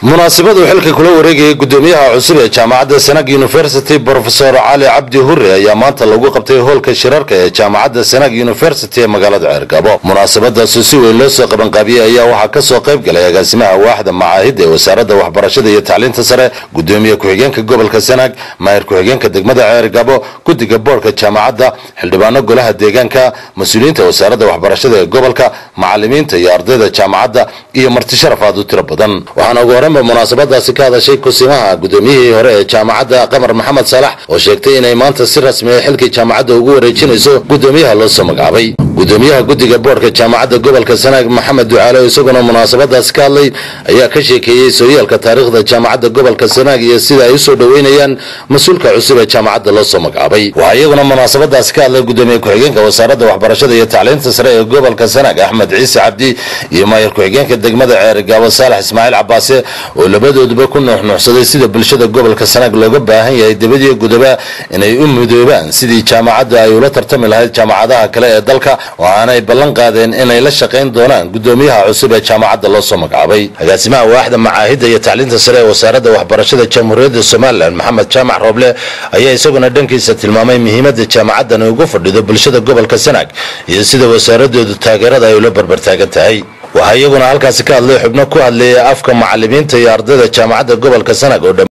munaasabadu xilka kula wareegayay gudoomiyaha cusub ee jaamacadda sanag university brofesor cali cabdi hurre ayaa maanta lagu qabtay hoolka shirarka ee jaamacadda sanag university ee magaalada ceergabo munaasabadaasi si weyn loo soo qabanqaabiyey ayaa waxaa kasoo qayb galay agaasimaha waaxda macaahidda ee wasaaradda waxbarashada iyo tacliinta sare gudoomiye ku-xigeenka gobolka sanag maahir ku-xigeenka degmada ceergabo guddiga boorka jaamacadda xildhibaano golaha deegaanka mas-uuliyiinta wasaaradda waxbarashada ee gobolka macalimiinta iyo ardayda jaamacadda iyo marti sharaf aad u tiro badan waxaana ugu horreynba munaasabadaasi ka hadashay kusimaha gudoomiyihii hore ee jaamacadda qamar maxamed saalax oo sheegtay inay maanta si rasmi a xilkii jaamacadda ugu wareejinayso gudoomiyaha loo soo magacaabay gudoomiyaha guddiga boorka jaamacadda gobolka sanaag maxamed ducaale isaguna munaasabadaasi ka hadlay ayaa ka sheekeeyey sooyaalka taariikhda jaamacadda gobolka sanaag iyo sida ay usoo dhoweynayaan mas-uulka cusub ee jaamacadda loo soo magacaabay waxaa iyaguna munaasabadaasi ka hadlay gudoomiye ku-xigeenka wasaaradda waxbarashada iyo tacliinta sare ee gobolka sanaag axmed ciise cabdi iyo maayir ku-xigeenka degmada ceerigaabo saalax ismaaciil cabaase oo labadooduba ku nuuxnuuxsaday sida bulshada gobolka sanaag looga baahan yahay debadiyo gudaba inay u midoobaan sidii jaamacadda ay ula tartami lahayd jaamacadaha kale ee dalka waxaanay ballan qaadeen inay la shaqayn doonaan gudoomiyaha cusub ee jaamacadda loo soo magacaabay agaasimaha waaxda macaahidda iyo tacliinta sare ee wasaaradda waxbarashada jamhuuriyadda somalilan maxamed jaamac rooble ayaa isaguna dhankiisa tilmaamay muhiimadda jaamacaddan ugu fadhido bulshada gobolka sanaag iyo sida wasaaradoodu taageerada ay ula barbartaagan tahay waxaa iyaguna halkaasi ka hadlay xubno ku hadleeya afka macalimiinta iyo ardayda jaamacadda gobolka sanag oo